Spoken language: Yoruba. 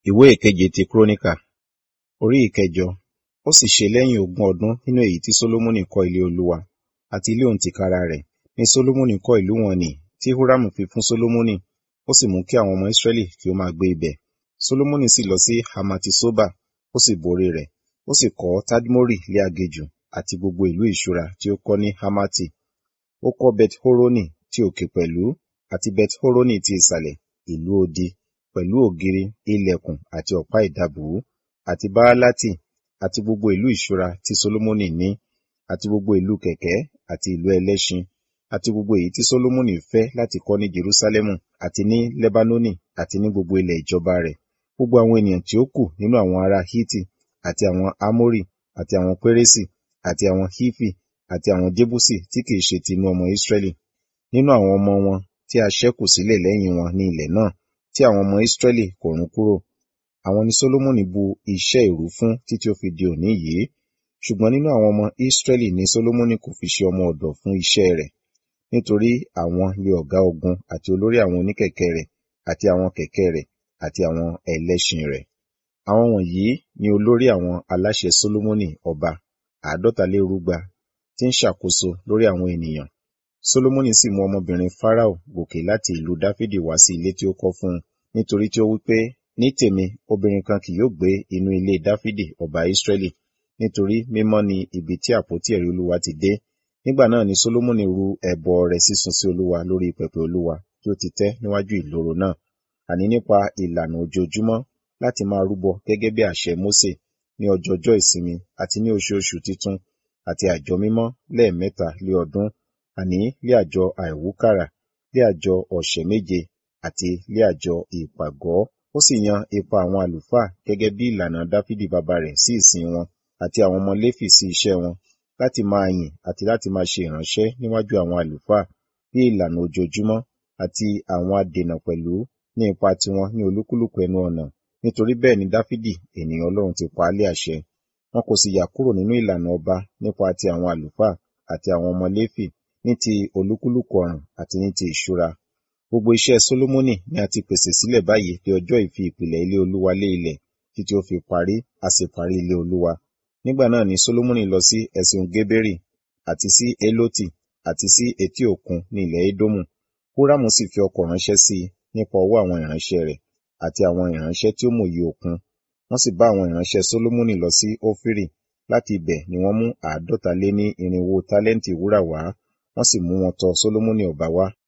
ìwé ìkeje ti kúrónìkà orí ìkẹjọ ó sì ṣe lẹ́yìn ogún ọdún nínú èyí tí sólómọ́nì kọ́ ilé olúwa àti ilé òun tìkára rẹ̀ ni sólómọ́nì kọ́ ìlú wọn nì tí húrámù fi fún sólómọ́nì ó sì mú kí àwọn ọmọ ísírẹ́lì kí ó máa gbé ibẹ̀ sólómọ́nì sì lọ sí hamati soba ó sì borí rẹ̀ ó sì kọ́ tadmori lé aginjù àti gbogbo ìlú ìṣúra tí ó kọ́ ní hamati ó kọ́ bet horoni ti òkè pẹ̀lú àti bet horoni ti ìsàlẹ̀ ìlú odi pẹ̀lú ògiri ilẹ̀kùn àti ọ̀pá ìdábùú àti báálátì àti gbogbo ìlú ìṣúra tí solomoni ní àti gbogbo ìlú kẹ̀kẹ́ àti ìlú ẹlẹ́ṣin àti gbogbo èyí tí solomoni fẹ́ láti kọ́ ní jerusalemu àti ní lebanoni àti ní gbogbo ilẹ̀ ìjọba rẹ̀ gbogbo àwọn ènìyàn tí ó kù nínú àwọn ará hiti àti àwọn amori àti àwọn pérésì àti àwọn hifi àti àwọn jebusi tí kìí ṣe tinú ọmọ israẹli nínú àwọn ọmọ wọn tí a ṣẹ́kù sílẹ̀ lẹ́yìn wọn ní ilẹ̀ náà tí àwọn ọmọ israẹli kò run kúrò àwọn ni solomoni bu iṣẹ́ ìrú fún títí ó fi di òní yìí ṣùgbọ́n nínú àwọn ọmọ israẹli ni solomoni kò fi ṣe ọmọ ọ̀dọ̀ fún iṣẹ́ rẹ̀ nítorí àwọn lé ọ̀gá ogun àti olórí àwọn oníkẹ̀kẹ́ rẹ̀ àti àwọn kẹ̀kẹ́ rẹ̀ àti àwọn ẹlẹ́ṣin rẹ̀ àwọn wọ̀nyí ni olórí àwọn aláṣẹ solomoni ọba àádọ́talérúgba tí ń ṣàkóso lórí àwọn ènìyàn solomoni sì mú ọmọbìnrin farao gòkè láti ìlú dáfídì wá sí ilé tí ó kọ́ fún un nítorí tí ó wí pé ní tèmi obìnrin kan kì yóò gbé inú ilé dáfídì ọba israẹli nítorí mímọ́ ni ibi tí àpótí ẹ̀rí olúwa ti dé nígbà náà ni solomoni ru ẹbọ rẹ̀ sísun sí olúwa lórí pẹpẹ olúwa tí ó ti tẹ́ níwájú ìloro náà àní nípa ìlànà ojoojúmọ́ láti máa rúbọ gẹ́gẹ́ bí àṣẹ mósè ní ọjọọjọ́ ìsinmi àti ní oṣooṣù titun àti àjọ mímọ́ lẹ́ẹ̀mẹ́ta lé ọdún àní lé àjọ àìwúkàrà lé àjọ ọ̀sẹ̀ méje àti lé àjọ ìpàgọ́ ó sì yan ipa àwọn àlùfáà gẹ́gẹ́ bí ìlànà dáfídì bàbá rẹ̀ sí ìsìn wọn àti àwọn ọmọ léfì sí iṣẹ́ wọn láti máa yìn àti láti máa ṣe ìránṣẹ́ níwájú àwọn àlùfáà bí ìlànà ojoojúmọ́ àti àwọn adènà pẹ̀lú ní ipa tiwọn ní olúkúlùkù ẹnu ọ̀nà nítorí bẹ́ẹ̀ ni dáfídì ènìyàn ọlọ́run ti pa á lé àṣẹ wọn kò sì yà kúrò nínú ìlànà ọba nípa ti àwọn àlùfáà àti àwọn ọmọ léfì ní ti olúkúlùkù ọ̀ràn àti ní ti ìṣúra gbogbo iṣẹ́ solomoni ni a ti pèsè sílẹ̀ báyìí di ọjọ́ ìfi ìpìlẹ̀ ilé olúwa lé ilẹ̀ títí ó fi parí a sì parí ilé olúwa nígbà náà ni solomoni lọ sí ẹ̀sìn geberi àti sí eloti àti sí etí òkun ní ilẹ̀ edomu húrámù sì fi ọkọ̀ ránṣẹ́ sí i nípa ọwọ́ àwọn ìránṣẹ́ rẹ̀ àti àwọn ìránṣẹ́ tí ó mòye òkun wọ́n sì bá àwọn ìránṣẹ́ solomoni lọ sí ófírì láti ibẹ̀ ni wọ́n mú àádọ́ta lé ní irinwó tálẹ́ǹtì wúrà wá wọ́n sì mú wọn tọ̀ solomoni ọba wá